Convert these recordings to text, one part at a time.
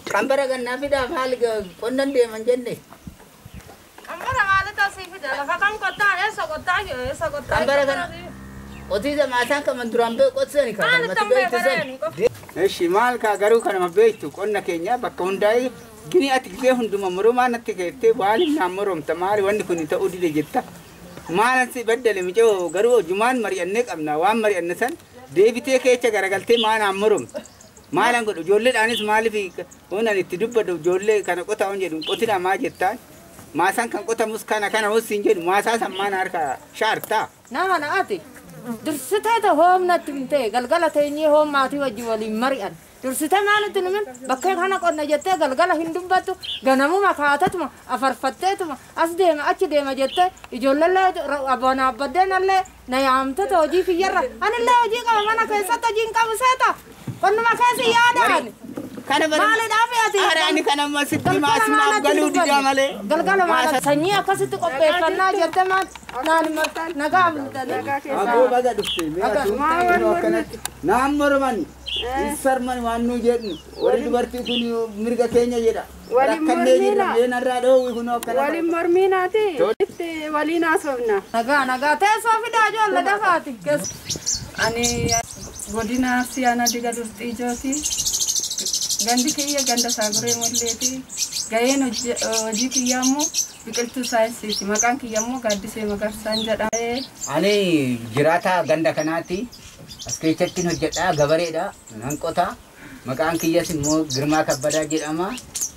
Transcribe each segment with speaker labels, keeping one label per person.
Speaker 1: Qambara gannaa fidaa maali qonnan deeman jenne.
Speaker 2: Qambara maaltu asii fida? Lafa kam qottaa? Eessa qottaa? Eessa qottaa?
Speaker 1: Qambara kana qotiisa maasaan kaman duraan bee qotisani kan
Speaker 2: Maalitti
Speaker 1: mati
Speaker 2: amma
Speaker 1: beektisan.
Speaker 2: eegalee qofa?
Speaker 3: Eshi maal kaa garuu kanama beektu qonna keenya bakka hundaa'ee gini ati gisee hunduma murumaa natti keettee waaliin naan moromta maali wanni kun ta'uu dide jetta. Maalan si baddale micoo garuu jumaan mari'annee qabna waan mari'anne san deebitee keecha garagaltee maa naan moromta. Maalan godhu ijoolleedhaanis maaliif hunan itti dubbadhu ijoollee kana qotaa hin jedhu qotina maa jettaan. Maasaan kan qotamus kana kana hossiin jedhu maasaa san maan harka shaartaa.
Speaker 4: Nama na'ati. Dursiteeta hoomnatti hin ta'e galgala teenyee hoom maatii wajjin waliin mari'an. Dursitee maalitti numin bakka kana qonna jettee galgala hin dubbattu ganamuma kaatatuma afarfatteetuma as deema achi deema jettee ijoolleellee abboon abbaddeenallee na yaamtete hojii kiyyarra anillee hojii qaba mana keessatti hojiin qabu seeta qonnuma keessi yaadaan.
Speaker 3: Kana
Speaker 4: Maaliidhaaf ati?
Speaker 3: Araani kana amma sitti maasimaaf galuu didaa malee.
Speaker 4: Galgala maala sanyii akkasitti qopheeffannaa jette maal naan nagaa bultanii.
Speaker 3: Aboo baga dhufte akkanatti naan morman sarman waan nu jedhu warri dubartii kun mirga keenya jedha.
Speaker 5: Waliin
Speaker 3: Rakkannee jirra
Speaker 5: mormiidha.
Speaker 3: leenarraa dhoowwi kun akkana.
Speaker 5: waliin mormiinaati itti waliin haasofna
Speaker 4: Nagaa nagaa teessoo fidaa ijoollee dafaati.
Speaker 5: ani godina siyaana diga durxii ijooti gandi kiyya ganda saaguree molleeti gaheen hojje- hojii kiyya immoo biqiltuu saayinsiiti maqaan kiyya immoo gaaddisee magarsaan jedhame
Speaker 3: Ani jiraataa ganda kanaati. As keessatti hojjedhaa gabareedha. Nan qotaa. Maqaan kiyyas immoo Girmaa Kabbadaa jedhama.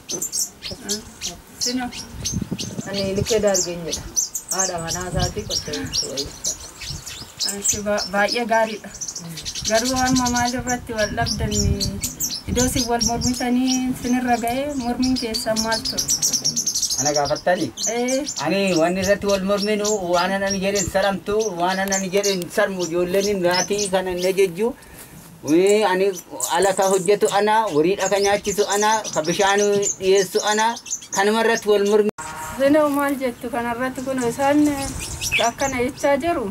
Speaker 5: sino
Speaker 4: Ani likkee daargeen jedha. Haadha manaa isaatii qottee bultu
Speaker 5: Ansi ba- baay'ee gaariidha. Garuu amma maal irratti wal dhabdan iddoo isin wal mormitanii sinirra ga'ee mormiin keessan maal ture?
Speaker 3: Ana gaafattani.
Speaker 5: Eh,
Speaker 3: Ani wanni irratti wal morminu waan anan jedhen saramtu waan anan jedhen sarmu ijoolleen naatii kana hin jejju. Wee ani ala ka hojjetu ana wariidha ka nyaachisu ana ka bishaan dhiyeessu ana kanuma irratti wal mormi.
Speaker 5: Sinoo maal jettu kanarratti kun isaan akkana jechaa jiru.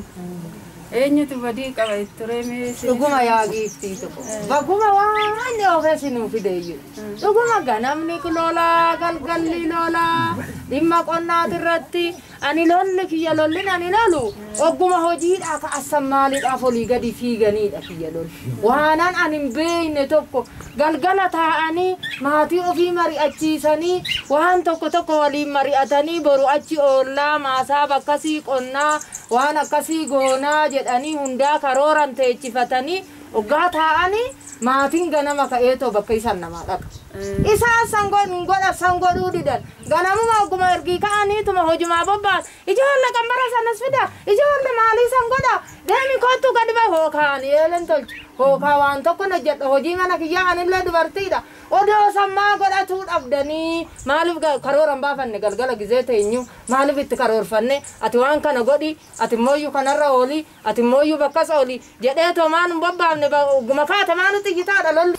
Speaker 5: Eenyutu badii qaba ture mee isin-
Speaker 4: Dhuguma yaa giiftii tokko. Bakkuma waan inni oofee sinuu fide iyyuu. Dhuguma ganamni loolaa galgalli loolaa dhimma qonnaati irratti ani lolli kiyya lollin ani lolu ogguma hojiidhaa ka assan maaliidhaaf olii gadi fiiganiidha kiyya lolli. Waanan ani hin beekne tokko galgala taa'anii maatii ofii mari'achiisanii waan tokko tokko waliin mari'atanii boru achi oollaa maasaa bakkasii qonnaa waan akkasii goonaa jedhanii hundaa karooran teechifatanii oggaa taa'anii maatiin ganama ka'eetoo bakka isan namaa dhaqa. Isaan san godhu godha san godhuu didan ganamuma ogguma ergii ka'aniituma hojumaa bobba'an ijoollee qambara sanas fida ijoollee maalii san godha deemi kottu gadi bahe hookaan eeleen tolchu hookaa waan tokko na jedha hojii mana kiyyaa anillee dubartiidha odoo sammaa godhatuu dhabdanii maaliif ga- karooran baafanne galgala gizee teenyu maaliif itti karoorfanne ati waan kana godhi ati mooyyuu kanarra ooli ati mooyyuu bakkas ooli jedhee too maan hin bobbaafne ba- ogguma kaate maanu xiyyitaadha lolli.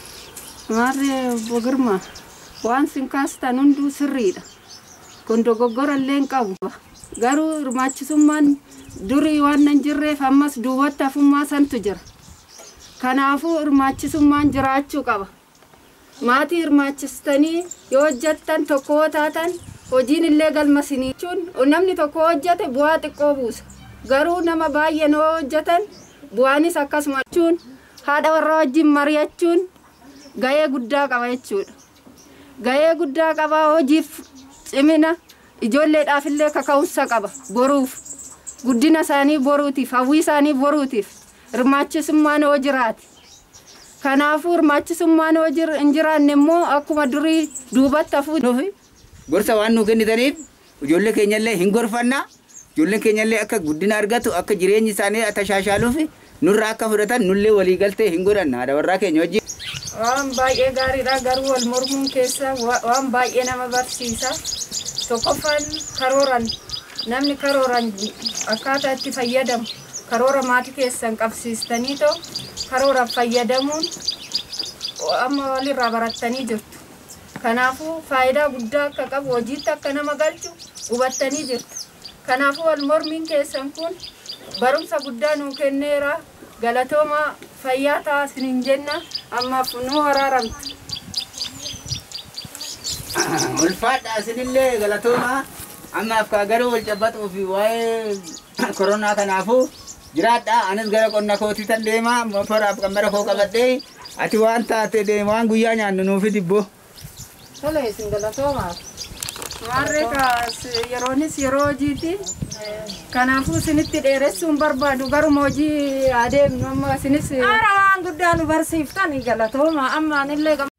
Speaker 5: Maarree bogirma waan sin kaastan hunduu sirriidha. Kun dogoggora illee hin qabu. Garuu hirmaachisummaan durii waan hin jirreef ammas duubatti hafummaa santu jira. Kanaafuu hirmaachisummaan jiraachuu qaba. Maatii hirmaachistanii yoo hojjettan tokko yoo taatan hojiin illee galma sinii jechuun namni tokko hojjete bu'aa xiqqoo buusa. Garuu nama baay'een yoo hojjetan bu'aanis akkasuma jechuun haadha warra wajjin mari'achuun gahee guddaa qaba jechuudha. Gahee guddaa qaba hojiif cimina ijoolleedhaaf illee kaka'umsa qaba boruuf guddina isaanii boruutiif hawwii isaanii boruutiif hirmaachisummaan yoo jiraate. Kanaafuu hirmaachisummaan yoo jir- hin jiraanne immoo akkuma durii duubatti hafuu
Speaker 3: Nufi gorsa waan nu kennitaniif ijoollee keenyallee hin gorfanna. Ijoolleen keenyallee akka guddina argatu akka jireenyi isaanii tashaashaaluuf nurraa akka fudhatan nullee walii galtee hin godhanna haadha warraa keenya wajjin.
Speaker 5: waan baay'ee gaariidha garuu wal mormuun keessa wa- waan baay'ee nama barsiisa tokkoffaan karooran namni karooran akkaataa itti fayyadamu karoora maatii keessan qabsiistanii too karoora fayyadamuun amma walirraa barattanii jirtu kanaafuu faayidaa guddaa akka qabu hojiitti akka nama galchu hubattanii jirtu kanaafuu wal mormiin keessan kun barumsa guddaa nuu kenneera galatooma fayyaa ta'a isiniin jenna ammaaf nu waraaramtu.
Speaker 3: ulfaadha isinillee galatooma ammaaf kaa garuu wal cabbaxuu fi waa'ee koronaa kanaafuu jiraadha anis gara qonna kootii tan deema motoraaf qammara koo qabadhee ati waan taate deema waan guyyaa nyaannu nuufi dibbo.
Speaker 4: Tole isin galatoomaaf.
Speaker 5: Warri kaas yeroonis yeroo hojiiti. Kanaafuu isinitti dheeressuun barbaadu garuma hojii adeemnu amma isinis
Speaker 4: Haara waan guddaa nu barsiiftan galatooma amma anillee gam-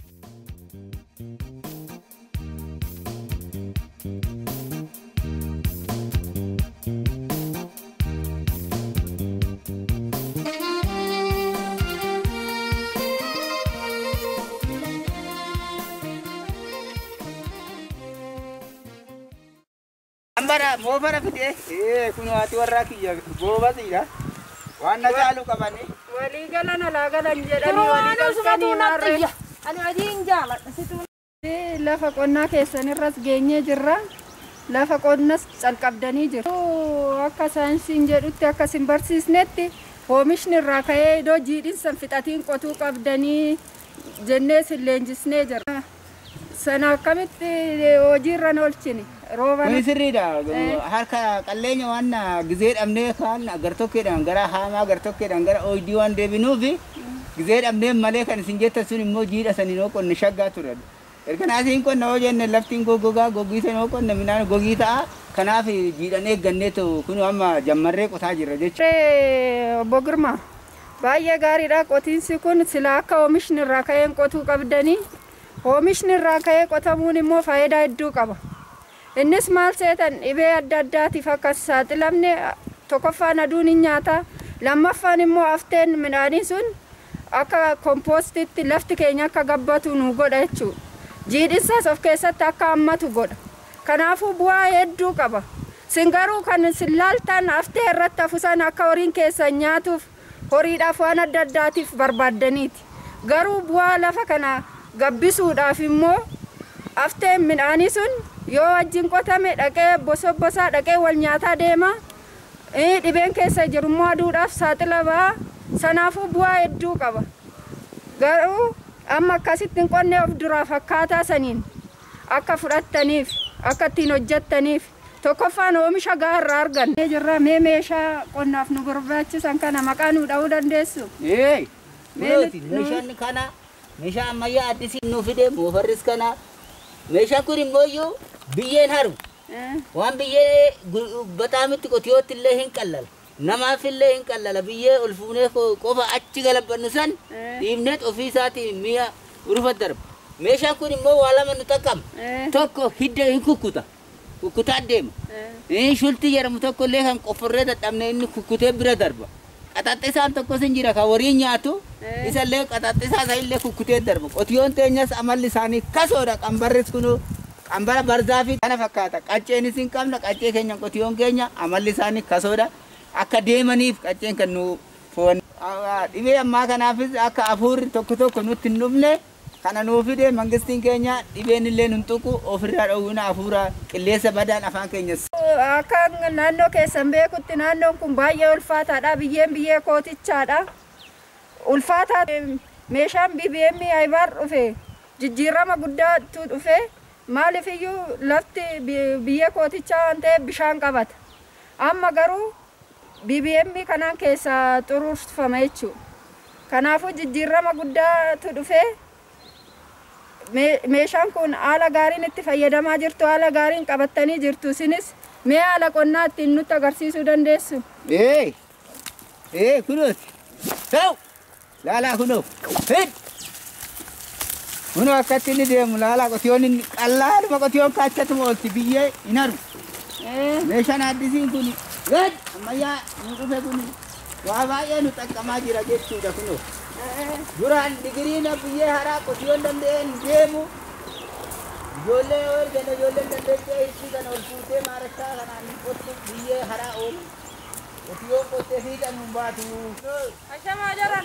Speaker 3: Ambara moofara fide ee kun waati warraa kiyya boobasiidha waan na caalu qabani.
Speaker 5: walii galan alaa galan jedhanii
Speaker 4: Kunoo
Speaker 5: walii
Speaker 4: waan usumatu
Speaker 5: galchanii
Speaker 4: natti
Speaker 5: maarree.
Speaker 4: iyya. Ani hojiin jaaladha situ.
Speaker 5: Lafa qonnaa keessanirras geenyee jirra. Lafa qonnas calqabdanii jiru. Akka saayinsiin jedhutti akka isin barsiisnetti oomishni irraa ka'ee iddoo jiidhinsan fixatiin qotuu qabdanii jennee isin leenjisnee jira. Sana akkamitti hojiirra oolchini? Roobana.
Speaker 3: Kuni sirriidha. Harka qalleenya waan gizee dhabnee kaan gartokkeedhaan gara haamaa gartokkeedhaan gara oydii waan deebinuufi gizee dhabnee malee kan isin jettan sun immoo jiidha saniin oo qonne shaggaa ture. Erga naasiin qonna yoo jenne laftiin goggogaa goggiisan yoo qonne midhaan gogii ta'a. Kanaaf jiidhan eeggannee ta'u kun amma jammarree qotaa jirra jechuudha.
Speaker 5: Ree obbo Girmaa baay'ee gaariidha qotiinsi kun sila akka oomishni irraa ka'een qotuu qabdanii oomishni irraa ka'ee qotamuun immoo faayidaa hedduu qaba. Innis maal seetan dhibee adda addaatiif akka hin saaxilamne tokkoffaan aduun hin nyaata lammaffaan immoo hafteen midhaanii sun akka kompoostitti lafti keenya akka gabbatu nu godha jechuudha. Jiidhinsaas of keessatti akka hammatu godha. Kanaafuu bu'aa hedduu qaba. Sin garuu kan sin laaltan haftee irratti hafusan akka horiin keessan nyaatuuf horiidhaaf waan adda addaatiif barbaaddaniiti. Garuu bu'aa lafa kana gabbisuudhaaf immoo hafteen midhaanii sun yoo wajjin qotame dhaqee bosobbosaa dhaqee wal nyaataa deema. Eh, Dhibeen keessa jiru immoo aduudhaaf saaxila ba'a. Sanaafuu bu'aa hedduu qaba. Garuu amma akkasitti hin qonnee of duraa fakkaataa saniin akka fudhattaniif akka ittiin hojjettaniif tokkoffaan oomisha gahaa irraa argan. Jirra mee meeshaa qonnaaf nu barbaachisan kana maqaa nu dha'uu dandeessu.
Speaker 3: Ee,
Speaker 5: Meelli-
Speaker 3: meeshaan kana meeshaa ammayyaa addisiin nuu fide moofarris kana meeshaan kun immoo iyyuu biyyeen haru
Speaker 5: Eh,
Speaker 3: waan biyyee gu- bataamitti qotiyootti illee hin qallala namaaf illee hin qallala biyyee ol fuunee ko- qofa achi galabbannu san
Speaker 5: Eh.
Speaker 3: dhiibneet ofii isaatiin mi'a urufa darba meeshaan kun immoo waa lama nu xaqqama
Speaker 5: eh,
Speaker 3: tokko hidda hin kukkuta kukkutaa deema
Speaker 5: eh.
Speaker 3: Inni shultii jedhamu tokko illee kan qofforree dadhabne inni kukkutee bira darba. Qaxaxxisaan tokkos hin jira kan warii nyaatu
Speaker 5: Eh.
Speaker 3: isa illee qaxaxxisaa isa illee kukkutee darba. Qotiyoon teenyas amalli isaanii kasoodha qambarris kunu qambara barzaa fi kana fakkaata. Qacceenis hin qabna qaccee keenya qotiyoon keenya amalli isaanii kasoodha. Akka deemaniif qacceen kan nu foon. Dhibee ammaa kanaafis akka hafuurri tokko tokko nutti hin dhufne kana nuu fide mangistiin keenya dhibeen illee nun tuqu ofirraa dhowwina hafuura qilleensa badaan afaan keenyas
Speaker 5: Akka naannoo keessan beekutti naannoon kun baay'ee ulfaataadha. Biyyeen biyyee kootichaadha. Ulfaataa meeshaan BBM aybaar dhufe jijjiirama guddaatu dhufe maaliif iyyuu lafti bi- biyyee kootichaa waan ta'eef bishaan qabata. Amma garuu BBM kanaan keessaa xuruurfama jechuudha. Kanaafuu jijjiirama guddaatu dhufe Me- meeshaan kun haala gaariin itti fayyadamaa jirtu haala gaariin qabattanii jirtu isinis mee haala qonnaa ittiin nutti agarsiisuu dandeessu
Speaker 3: Ee, ee, kunuuti. Ta'u, laalaa kunoo. Hid. Kunoo akkatti inni deemu laalaa qotiyoon inni qallaadhuma qotiyoon kaachatuma oolti biyyee hin haru. Meeshaan addisiin kun gad ammayyaa nu dhufe kun waa baay'ee nu xaqqamaa jira jechuudha kunoo. Duraan digiriina biyyee haraa qotiyoon danda'een deemu. Ijoollee yoo ergan ijoolleen dandeessee itti kan ol fuutee maarashaa kanaan hin qottu biyyee haraa oolu. Qotiyoon qottee fiixan hin baatu.
Speaker 2: Ashamaa jiran.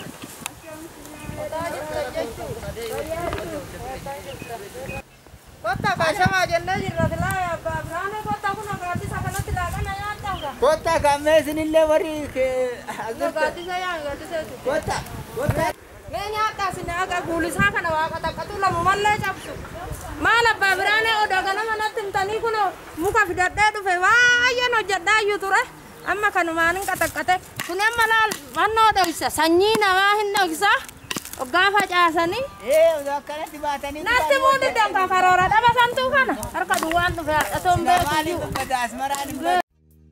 Speaker 2: Kotta kashamaa jennee jirra filaa biraanee kotta kun gaaddisa kanatti laaqana nyaata.
Speaker 3: Kottaa kammee isinillee warri
Speaker 2: Gaaddisa yaa gaaddisa jechuudha.
Speaker 3: Kottaa. Kottaa.
Speaker 2: Mee nyaata sinne akka guulisaa kana waaqa taqqatu lamu mallee cabsu. Maal abbaa biraanee odoo ganama natti himtanii kun muka fidadhee dhufe baay'een hojjedhaa iyyuu ture. Amma kanumaan hin qaxaqqate. Kun amma laal mannoo dhoksa sanyii namaa hin dhoksa. Hoggaa facaasanii.
Speaker 3: ee osoo akkanatti baatanii
Speaker 2: Natti muudi danka karoora dhaba santuu kana. Harka duwwaan dhufe hadhatoon beeku
Speaker 3: maaliif
Speaker 2: iyyuu.
Speaker 3: uffata asmaraan hin badu?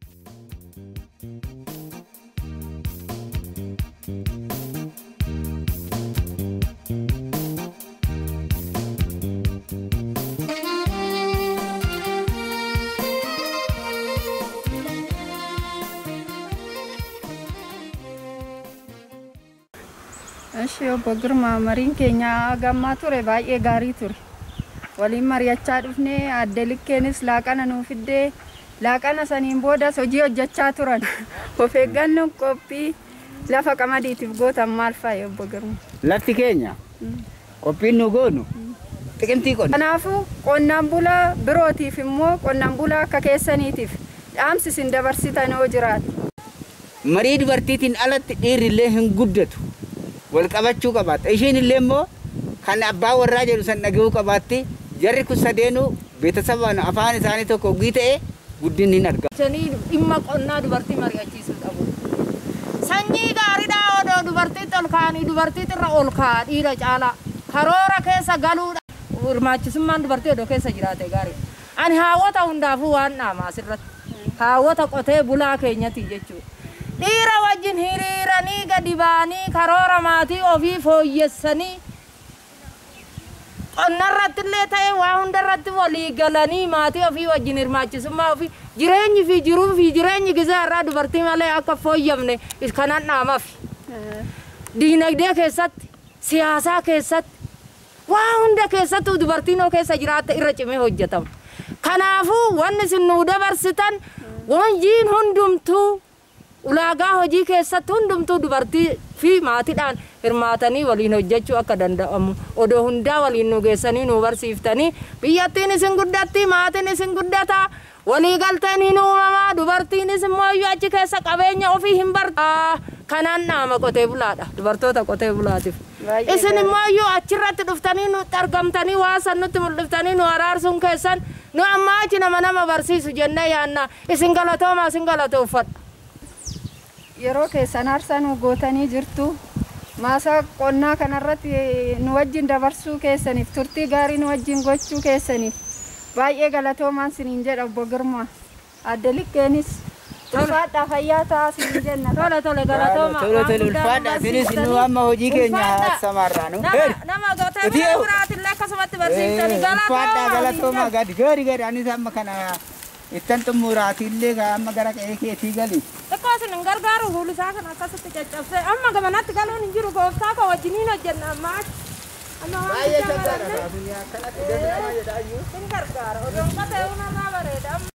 Speaker 5: Eshi obbo Girmaa mariin keenya gammaa ture baay'ee gaarii ture. Waliin mari'achaa dhufnee adde likkeenis laaqana nuu fiddee laaqana saniin boodas hojii hojjechaa turan. Of eeggannoon qophii lafa qamadiitiif gootan maal fa'i obbo Girmaa?
Speaker 3: Lafti keenya qophiin nu goonu xiqimtii qonna.
Speaker 5: Kanaafuu qonnaan bulaa birootiif immoo qonnaan bulaa akka keessaniitiif dhaamsi isin dabarsitan yoo jiraate.
Speaker 3: Marii dubartiitiin alatti dhiirri illee hin guddatu. Wal qabachuu qabaata. Ishiin illee immoo kan abbaa warraa jedhu san dhagahuu qabaatti. Jarri kun sadeenuu beetasabaan afaan isaanii tokko ogii ta'e guddinni hin argamu.
Speaker 2: Janii dhimma qonnaa dubartii mari'achiisuu qabu. Sanyii gaariidhaa odoo dubartiitti ol kaa'anii dubartiitti irra ol kaa'a dhiira caalaa. Karoora keessa galuudha. Hirmaachisummaan dubartii odoo keessa jiraate gaarii. Ani haawwata hundaafuu waan dhaama asirratti. Haawwata qotee bulaa keenyati jechuudha. Dhiira wajjin hiriiranii gadi ba'anii karoora maatii ofii fooyyessanii qonnarratti illee ta'e waa hundarratti walii galanii maatii ofii wajjin hirmaachisummaa ofii jireenyi fi jiruu fi jireenyi gizaa irraa dubartii malee akka fooyyamne kanan dhaamaaf. Diinagdee keessatti, siyaasaa keessatti, waa hunda keessattuu dubartiin oo keessa jiraatte irra cimee hojjetama. Kanaafuu wanni isin nuu dabarsitan wanjiin hundumtuu ulaagaa hojii keessatti hundumtuu dubartii fi maatiidhaan hirmaatanii waliin hojjechuu akka danda'amu odoo hundaa waliin nu geessanii nu barsiiftanii biyyattiin isin guddatti maatiin isin guddata walii galteen hin uumamaa dubartiinis immoo iyyuu achi keessa qabeenya ofii hin barta kanaan dhaama qotee bulaadha dubartoota qotee bulaatiif.
Speaker 5: Baay'ee
Speaker 2: Isin immoo iyyuu achirratti dhuftanii nutti argamtanii waa san nutti mul'iftanii nu araarsuun keessan nu ammaa achi nama nama barsiisu jennee yaanna isin galatooma isin galatoofadha.
Speaker 5: yeroo keessan aarsaa nu gootanii jirtu maasaa qonnaa kanarratti nu wajjin dabarsuu keessaniif turtii gaarii nu wajjin gochuu keessaniif baay'ee galatoomaan siniin jedha obbo Girmaa adde likkeenis ulfaadhaa fayyaa ta'a siniin jenna
Speaker 2: Tole tole galatooma.
Speaker 3: Tole tole ulfaadha. Isinis nu amma hojii keenya samaarraa nu.
Speaker 2: Nama nama gootee
Speaker 3: Ati
Speaker 2: bira
Speaker 3: yoo-
Speaker 2: biraatillee akkasumatti barsiiftanii
Speaker 3: Ulfaadhaa
Speaker 2: galatooma.
Speaker 3: galatooma gadi gadi gadi anis amma kana ittan xumuraatillee amma gara qe'ee keetii gali.
Speaker 2: Xiqqoo isin hin gargaaru fuulli isaa kan akkasitti caccabsee amma gamanatti galuun hin jiru gooftaa koo wajjiniin hojjenna ammaa. Amma waan
Speaker 3: Baay'ee
Speaker 2: guddaa
Speaker 3: shaggaadha.
Speaker 2: baranne
Speaker 3: Akkanatti deemnama jedhaa iyyuu.
Speaker 2: hin gargaara. Odoon qotee unarraa bareeda amma.